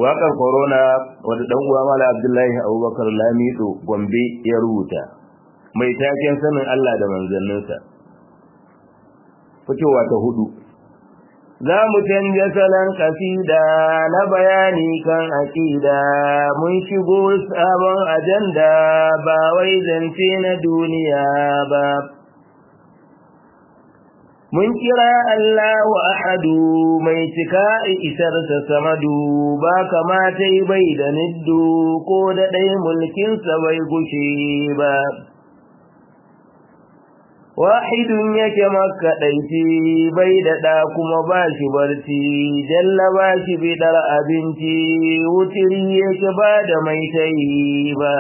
waƙar corona wadda ɗan uwa mala abdullahi abubakar lamido gombe ya rubuta mai taken sanin allah da manzanninsa fitowa ta hudu za mu canja salon kasida na bayani kan aƙida mun shigo sabon ajanda ba wai zance na duniya ba mun kira Allahu ahadu mai cika isarsa samadu ba kamata bai da niddu ko da ɗai mulkinsa bai gushe ba wahidun yake makaɗaici bai da ɗa kuma ba shi barci jalla ba shi bidar abinci wutiri yake ba da mai tayi ba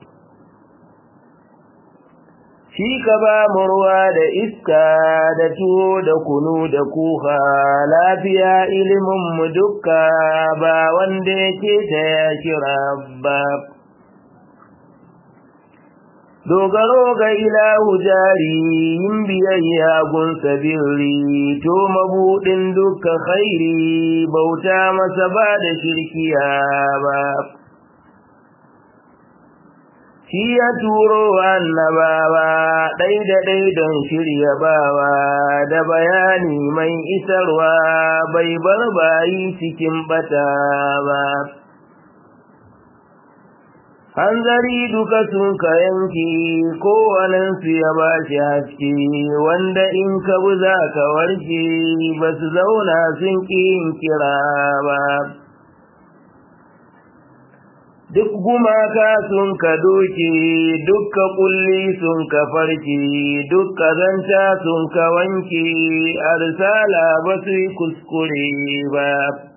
shi ka ba mu ruwa da iska da tuwo da kunu da kuka lafiya ilimin mu dukka ba wanda yake ta ya kira ba dogaro ga ilahu jari yin biyayya gun sabirri to mabudin dukkan khairi bauta masa ba da shirkiya ba shi ya turo annabawa ɗai da ɗai don shirya bawa da bayani mai isarwa bai bar bayi cikin bata ba hanzari duka sun ka yanki kowanensu ya ba shi haske wanda in ka bu za ka warke ba su zauna sun ƙi kira ba duk gumaka sun ka doke dukka kulli sun ka farke dukka zanta sun ka wanke arsala ba su yi kuskure ba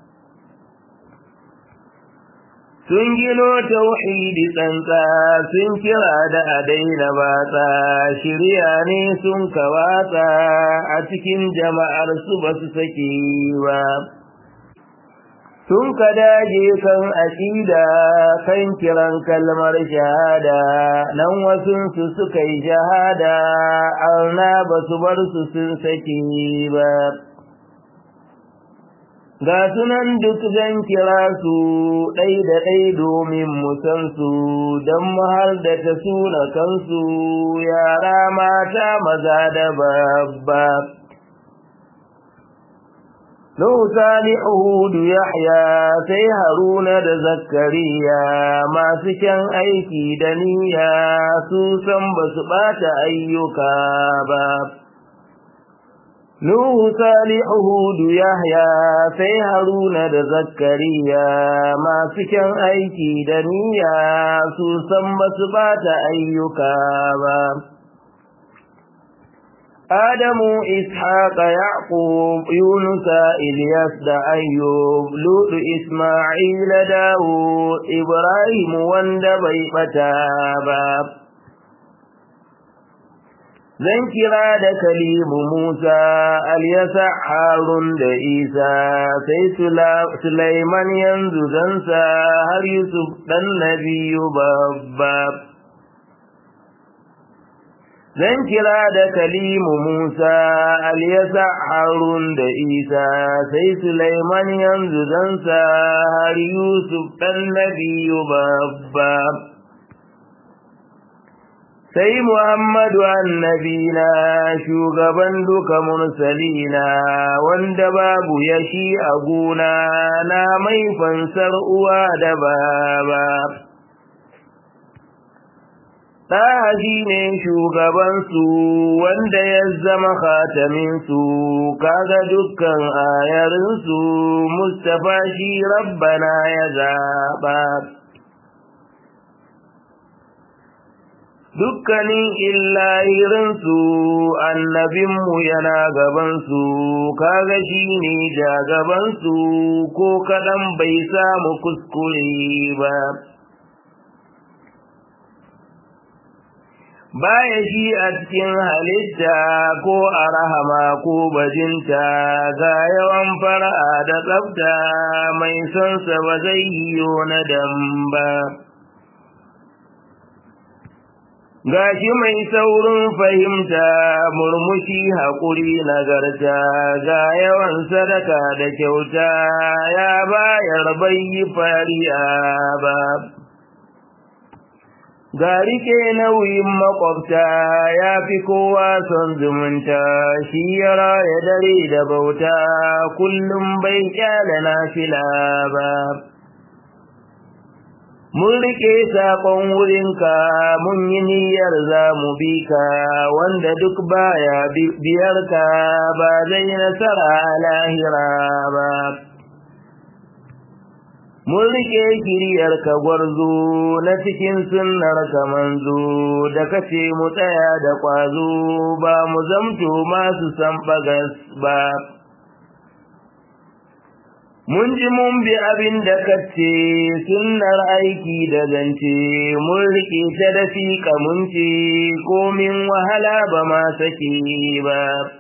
sun gino tauhidi tsantsa sun kira da a daina batsa shirya ne sun ka watsa a cikin jama'ar su ba su sake ba sun ka daje kan aƙida kan kiran kalmar shahada nan wasunsu suka yi shahada arna ba su bar su sun sake ba ga sunan duk zan kira su ɗai da ɗai domin musansu don har da ta suna kansu yara mata maza da babba Nuhu Salihu Hudu Yahya sai Haruna da Zakariya masu kyan aiki da niyya su san ba su ɓata ayyuka ba. Nuhu Salihu Hudu Yahya sai Haruna da Zakariya masu kyan aiki da niyya su san ba su ɓata ayyuka ba. Adamu Ishaqa Yaqub Yunusa Ilyas da Ayyub Lutu Isma'il Dawud Ibrahim wanda bai bata ba Zan kira da Kalimu Musa Alyasa Harun da Isa sai Sulaiman yanzu zansa har Yusuf dan Nabiyu babba zan kira da kalimu Musa Aliyasa Harun da Isa sai Sulaiman yanzu zansa har Yusuf ɗan Nabiyu babba sai Muhammadu annabina shugaban duka mursalina wanda babu ya shi a gona na mai fansar uwa da baba Ɗaha shi ne shugabansu wanda ya zama khataminsu, kaga dukkan ayarinsu, Mustapha shi rabbana ya zaɓa. Dukkanin illahirinsu annabinmu yana gabansu, kaga shi ne jagabansu ko kaɗan bai samu kuskure ba. baya shi a cikin halitta ko a rahama ko bajinta ga yawan fara'a da tsafta mai sonsa ba zai yiwu na damba gashi mai saurin fahimta murmushi haƙuri nagarta ga yawan sadaka da kyauta ya bayar bai yi fariya ba ga rike nauyin makwabta ya fi kowa son zumunta shi ya raya dare da bauta kullum bai kyale na fila ba mun rike saƙon wurinka mun yi niyyar za mu bi ka wanda duk baya biyar ka ba zai nasara a lahira ba mun rike kiriyar ka gwarzo na cikin sunnar ka manzo da kace mu tsaya da kwazo ba mu zamto masu san bagas ba mun ji mun bi abin da kace sunnar aiki da zance mun rike ta da fiƙa mun ce komin wahala ba ma sake ba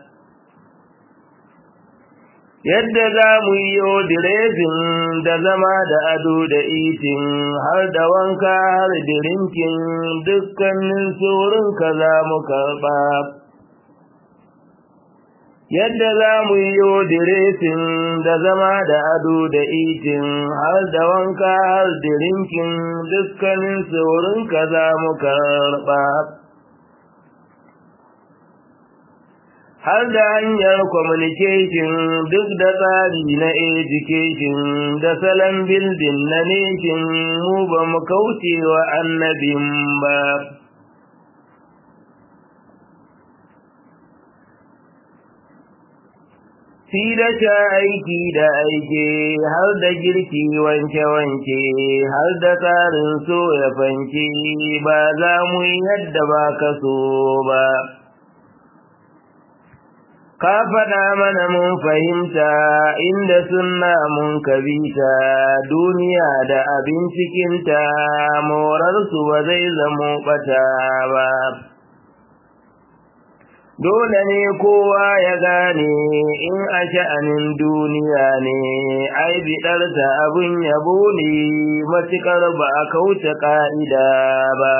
yadda za mu yi direzin da zama da ado da itin har da wanka har dirinkin dukkanin ka za mu karɓa yadda za mu yi diresin da zama da ado da itin har da wanka har dirinkin dukkanin ka za mu karɓa har da hanyar communication duk da tsari na education da salon bildin na nation mu ba mu kauce wa annabin ba Fi da sha aiki da aike har da girki wanke-wanke har da tsarin so ya fanke ba za mu yi yadda ba ka so ba. ka faɗa mana mun fahimta inda sunna mun kabita duniya da abin cikinta morarsu ba zai zamo ɓata ba dole ne kowa ya gane in a sha'anin duniya ne ai biɗarta abin yabo ne matuƙar ba a kauce ƙa'ida ba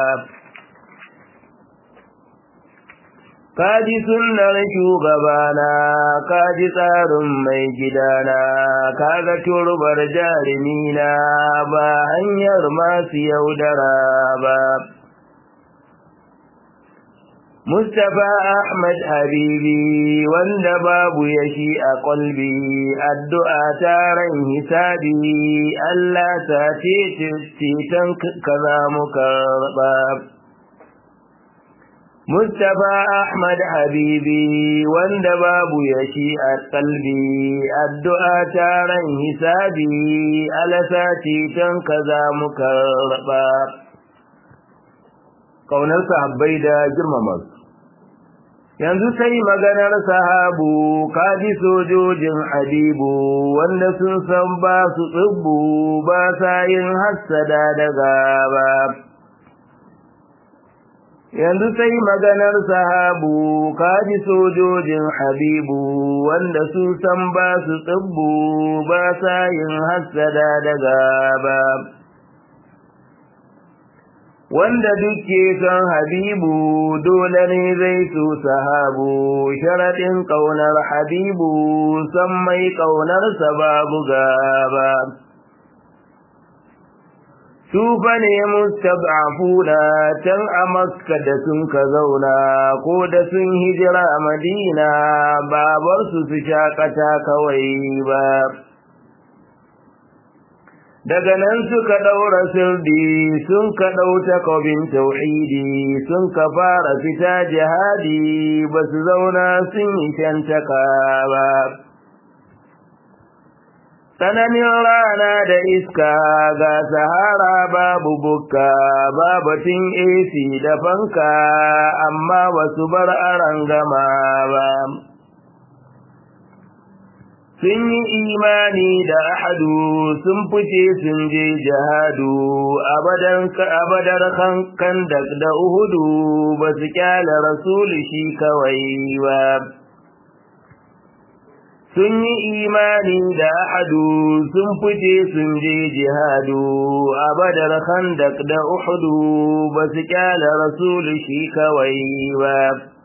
kaji sunnar shugabana kaji tsarin mai gidana kaga turbar jarimina ba hanyar masu yaudara ba Mustapha Ahmad Habibi wanda babu ya shi a ƙwalbi addu'a taron hisabi Allah ta ce ceton kaza mu karɓa. Mustapha Ahmad Habibi wanda babu ya shi a kalbi addu'a taron hisabi alasa titan kaza muka raba kaunar sahabbai da girmama yanzu sai maganar sahabu kaji sojojin habibu wanda sun san ba su tsibbu ba sa yin hassada da gaba yanzu sai maganar sahabu kaji sojojin habibu wanda su san ba su tsibbu ba sa yin hassada da gaba wanda duke son habibu dole ne zai so sahabu sharaɗin ƙaunar habibu san mai ƙaunarsa babu gaba Sufa ne mustab'afuna can a Makka da sun ka zauna ko da sun hijira Madina babar su su shakata kawai ba. Daga nan suka ɗaura sirdi sun ka ɗau takobin tauhidi sun ka fara fita jihadi ba su zauna sun yi shantaka ba. tsananin rana da iska ga sahara babu bukka babatin AC da fanka amma basu bar aran gama ba sun yi imani da ahadu sun fice sun je jihadu abadar kankan da uhudu ba su kyala rasulu shi kawai ba sun yi imani da ahadu sun fice sun je jihadu a badar khandak da uhudu ba su kyala rasulu shi kawai ba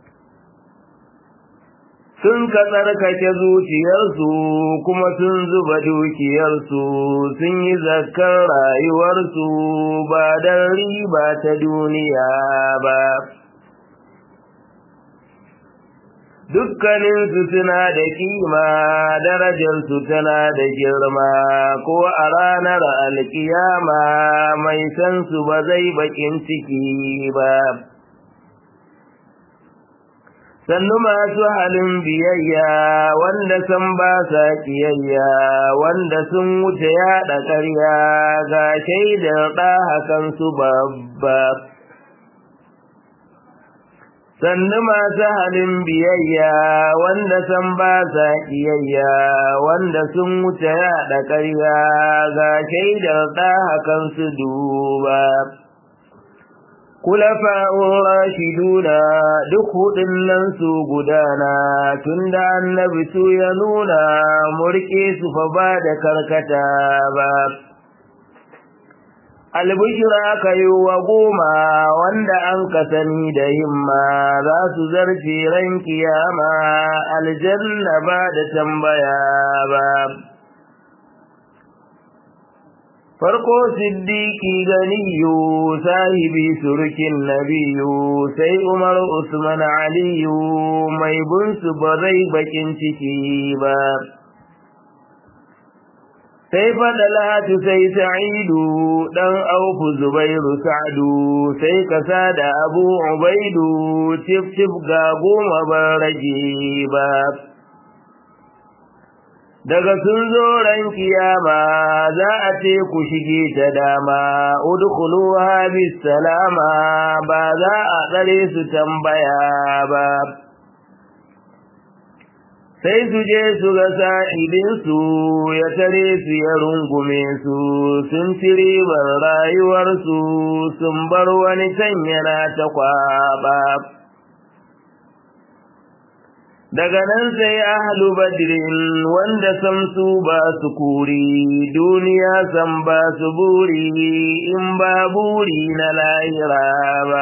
sun ka tsarkake zuciyarsu kuma sun zuba dukiyarsu sun yi zakar rayuwarsu ba don riba ta duniya ba dukkaninsu suna da kima darajarsu tana da girma ko a ranar alkiyama mai san su ba zai bakin ciki ba sannu masu halin biyayya wanda sun ba sa kiyayya wanda sun wuce yaɗa ƙarya ga shaidar ɗahakan su babba sannu masu halin biyayya wanda sun ba sa kiyayya wanda sun wuce yaɗa ƙarya ga shaidar ɗahakan su duba kulafa'un rashiduna duk hudun nan su gudana tunda annabi su ya nuna murke su fa ba da karkata ba albishira ka yi wa goma wanda an ka sani da himma za su zarce ran kiyama aljanna ba da tambaya ba farko siddiki ganiyu sahibi surukin nabiyu sai umar usman aliyu mai bunsu ba zai bakin ciki ba sai fadalatu sai sa'idu dan auku zubairu sa'du sai kasa da abu ubaidu tif tif ga goma ban rage ba daga sun zo ran kiyama za a ce ku shige ta dama udkhuluha bis salama ba za a tsare su tambaya ba sai su je su ga sa'idinsu ya tare su ya rungume su sun ci ribar rayuwarsu sun bar wani can yana ta kwaba daga nan sai ahlu badrin wanda samsu ba su kuri duniya san ba su buri in ba buri na lahira ba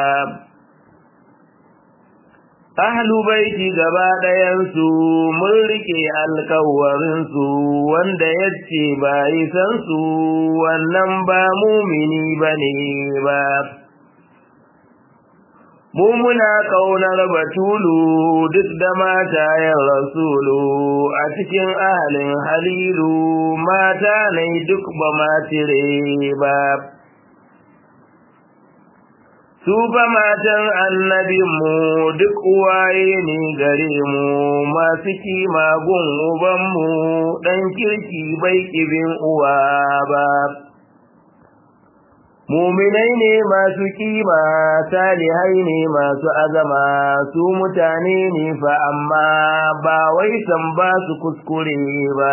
ahlu baiti gaba ɗayansu mun rike alkawarinsu wanda ya ce ba yi san su wannan ba mumini ba ne ba mu muna kaunar batulu duk da matayen rasulu a cikin ahalin halilu mata ne duk ba matire ba su fa matan annabinmu duk uwaye ne gare mu masu kima gun ubanmu ɗan kirki bai ƙibin uwa ba muminai ne masu kima salihai ne masu azama su mutane ne fa amma ba wai san ba su kuskure ba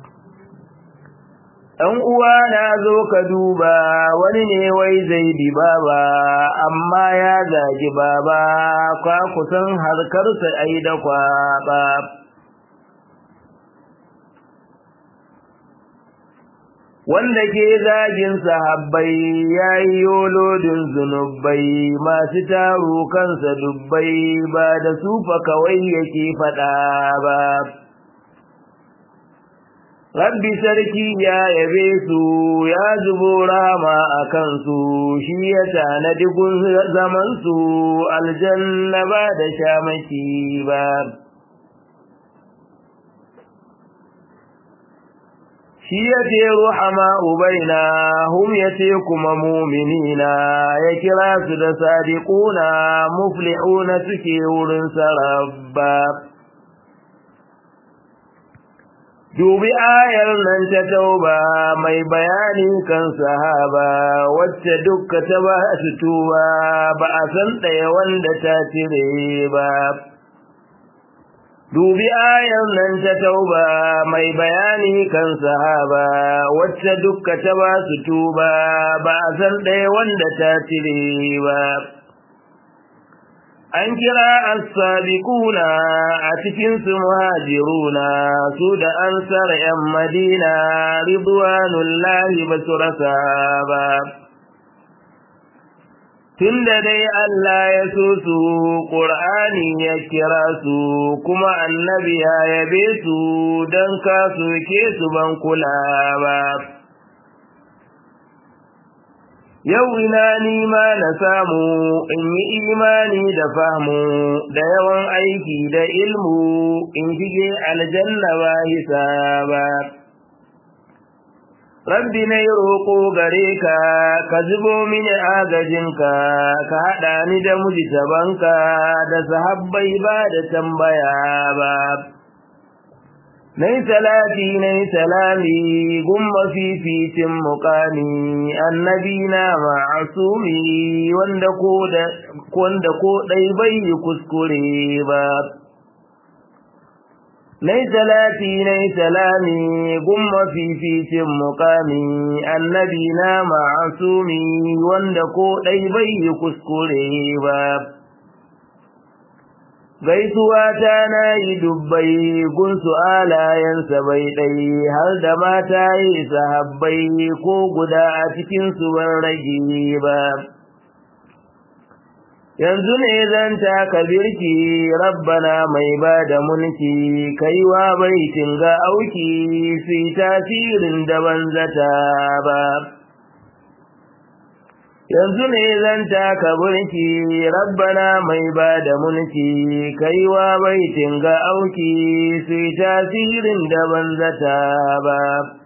ɗan uwa na zo ka duba wani ne wai zai bi baba amma ya zagi baba kwa kusan harkarsa ai da kwaba wanda ke zagin sahabbai ya yi yolodin zunubai masu taru kansa dubbai ba da sufa kawai yake faɗa ba rabbi sarki ya yabe su ya zubo rama a kansu shi ya tanadi gun zamansu aljanna ba da shamaki ba shi ya ce ruhama ubaina hum ya ce kuma muminina ya kira su da sadiquna muflihuna suke wurin sarabba dubi ayar nan ta tauba mai bayani kan sahaba wacce dukka ta ba su tuba ba a san ɗaya wanda ta cire ba dubi ayar nan ta tauba mai bayani kan sahaba wacce dukka ta ba su tuba ba a san ɗaya wanda ta cire ba an kira as-sabiquna a cikin su muhajiruna su da ansar yan madina ridwanullahi basurasa ba tunda dai Allah ya so su Qur'ani ya kira su kuma annabi ya yabe su dan ka soke su ban kula ba yau ina ni ma na samu in yi imani da fahmu da yawan aiki da ilmu in shige aljanna ba hisaba rabbi na yi roƙo gare ka ka zubo mini agajinka ka haɗa ni da mujtabanka da sahabbai ba da tambaya ba Nai salati nai salami gumma fificin mukami annabi na ma'asumi wanda ko da wanda ko dai bai yi kuskure ba Nai salati nai salami gumma fificin mukami annabi na ma'asumi wanda ko dai bai yi kuskure ba gaisuwa ta na yi dubbai gunsu alayensa bai ɗai har da mata yi sahabbai ko guda a cikinsu ban rage ba yanzu ne zan taka birki rabbana mai ba da mulki kaiwa baitin ga auki su tasirin da ban zata ba yanzu ne zan taka burki rabbana mai ba da mulki kaiwa baitin ga auki su tasirin da ban zata ba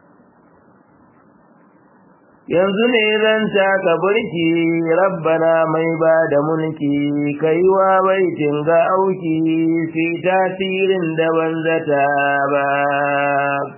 yanzu ne zan taka burki rabbana mai ba da mulki kaiwa baitin ga auki su tasirin da ban zata ba